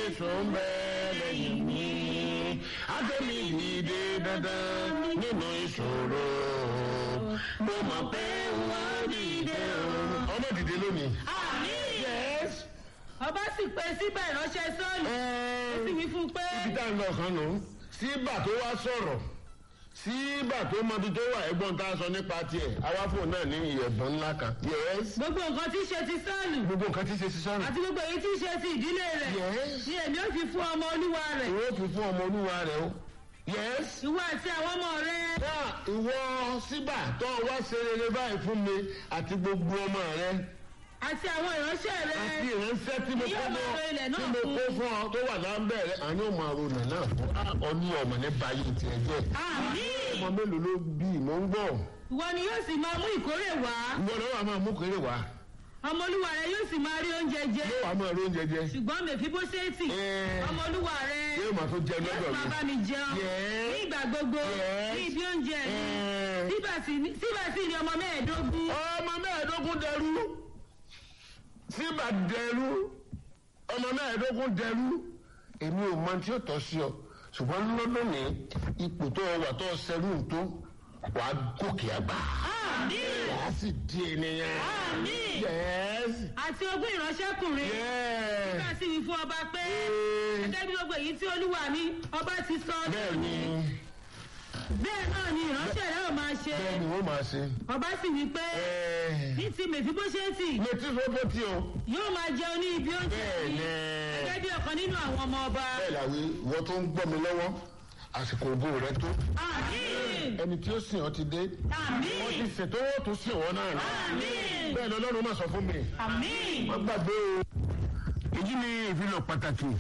jésù ń bẹ lẹ́yìn mi àtẹ̀mí dìde dandan nínú ìṣòro mo mọ̀ pé wọ́n dìde o. ọmọ dìde lónìí. àmì yes. ọba sì pé síbẹ̀ ìránṣẹ́ sọ́ọ̀lù ó sì wí fún un pé ibi tá à ń lọ kan nù. síbà tó wá sọ̀rọ̀ síbà tó mọbi tó wà ẹgbọ́n tá a sọ nípa tiẹ̀ awáfò náà ní ìyẹ̀bọ̀n ńlá kan. yes. gbogbo nǹkan tí í ṣe ti sọ́ọ̀lù gbogbo nǹkan tí ṣe sí sọ́run. àti gbogbo èyí tí í ṣe ti ìdílé rẹ̀ Yes. ni èmi ó fi fún ọmọ olúwa rẹ̀ ìwé òfin fún ọmọ olúwa rẹ o. yes. ìwọ àti àwọn ọmọ rẹ̀ náà ìwọ síbà tó wá ṣe rere báyìí fún mi àti gbogbo ọmọ rẹ àti àwọn ìránṣẹ́ rẹ̀ àti ìránṣẹ́ tí mo Yóò kó máa ro ilẹ̀ fún náà tí mo fún. kó fún ọ tó wà lábẹ́ rẹ àní ò máa ronà náà fún ọ ní ọmọ ní báyìí tiẹ̀ jẹ́ àmì ọmọ mélòó ló bí ìmọ̀ ń gbọ́ ìwọ ni yóò sì máa mú ìkórè wá ìwọ lọ́wọ́ àmọ́ mú kéré wá ọmọ olúwa rẹ̀ yóò sì máa rí oúnjẹ jẹ yóò wá máa rí oúnjẹ jẹ ṣùgbọ́n mèfíbóṣẹ́tì Ẹ̀. ọmọ olúwa rẹ̀ yóò máa tó jẹ yóò lọ́dọ̀ sì máa bá mi. mi jẹun Yes. ní ìgbà gbogbo Yes. ní ibi oúnjẹ mi Ẹ̀. síbẹ̀ sì ni- síbẹ̀ sì ni ọmọ mẹ́ẹ̀ẹ́dógún ọmọ mẹ́ẹ̀ẹ́dógún dẹrú síbà dẹrú ọmọ mẹ́ẹ̀ẹ́dógún dẹrú èmi ò mọ tí ó tọ́ sí ọ ṣùgbọ́n lọ́dún ní ipò tó o wà tó o ṣẹrú tó wà á gòkè àgbà àmì wà á sì di ènìyàn. àmì yes àti ogún ìránṣẹ́kùnrin yes nígbà tí wí fún ọba pé Ee. gẹ́gẹ́ bí gbogbo èyí tí olúwa mi ọba ti sọ bẹ́ẹ̀ ni bẹ́ẹ̀ náà ni ìránṣẹ́ rẹ̀ ò máa ṣe bẹ́ẹ̀ ni wọ́n máa ṣe. ọba sì wí pé ní ti mèfíbóṣẹ́tì létí sọ́bọ̀ tí o. yóò máa jẹun ní ibi oúnjẹ bẹ́ẹ̀ mi ni gẹ́gẹ́ bí ọ̀kan nínú àwọn ọmọ ọba bẹ́ẹ̀ làwí wọ́n tó ń gbọ́ mi lọ́wọ́ àsìkò ògo rẹ tó. àmì ẹni tí ó sìn ọ́ ti dé. àmì wọ́n ti ṣètò owó tó sìn wọ́n náà. àmì bẹ́ẹ̀ ni ọlọ́run máa sọ fún mi. àmì wọ́n gbàgbé o. èyí ni ìfilọ̀ pàtàkì.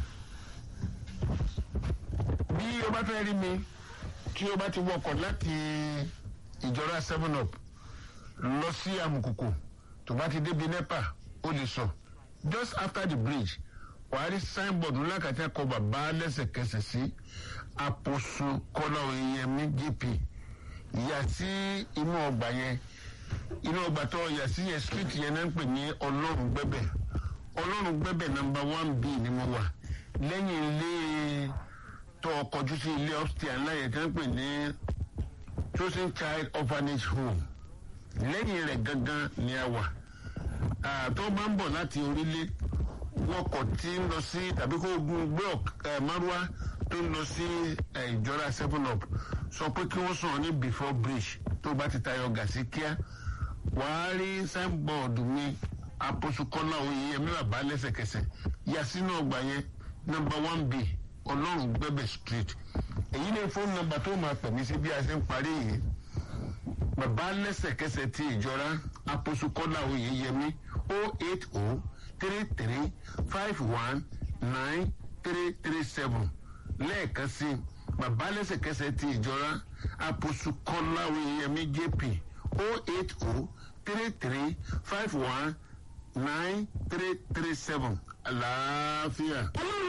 bí o bá fẹ́ rí mi tí o bá ti wọkọ̀ láti ìjọra seven up lọ sí àmùkùkù tó bá ti débi nepa ó lè sọ just after the bridge wàá rí signboard ńlá kàtí akọ bàbá lẹ́sẹ̀kẹsẹ̀ sí àpòsù kọ́lá oyèyẹmí jp yà sí inú ọgbà yẹn inú ọgbà tó yà sí yẹn street yẹn náà ń pè ní ọlọ́run gbẹ́bẹ̀ ọlọ́run gbẹ́bẹ̀ number one b ni mo wà lẹ́yìn ilé tó kọjú sí ilé upstairs ńlá yẹn tí wọ́n pè ní chosen child orphanage home lẹ́yìn rẹ̀ gangan ni a wà Ah, tó bá ń bọ̀ láti orílẹ̀ wọkọ̀ tí ń lọ sí tàbí kó gun gbé ọ̀k- márúwá tó ń lọ sí eh, ìjọra seven up sọ pé kí wọ́n sọ̀rọ̀ ní before bridge tó bá ti tayọ gàsí kíá wàá rí signboard mi aposukola oyeyemi bàbá lẹ́sẹ̀kẹsẹ̀ yà sínú ọgbà yẹn number one b ọlọ́run gbẹ́bẹ̀ street èyí ni fóònù nọ́mbà tó máa pè mí sí bí a ṣe ń parí yìí bàbá lẹ́sẹ̀kẹsẹ̀ ti ìjọra aposukola oyeyemi o eight o three three five one nine three three seven lẹ́ẹ̀kan sí bàbá lẹ́sẹ̀kẹsẹ̀ ti ìjọra aposukola oyeyemi jp o eight o three three five one nine three three seven àlàáfíà.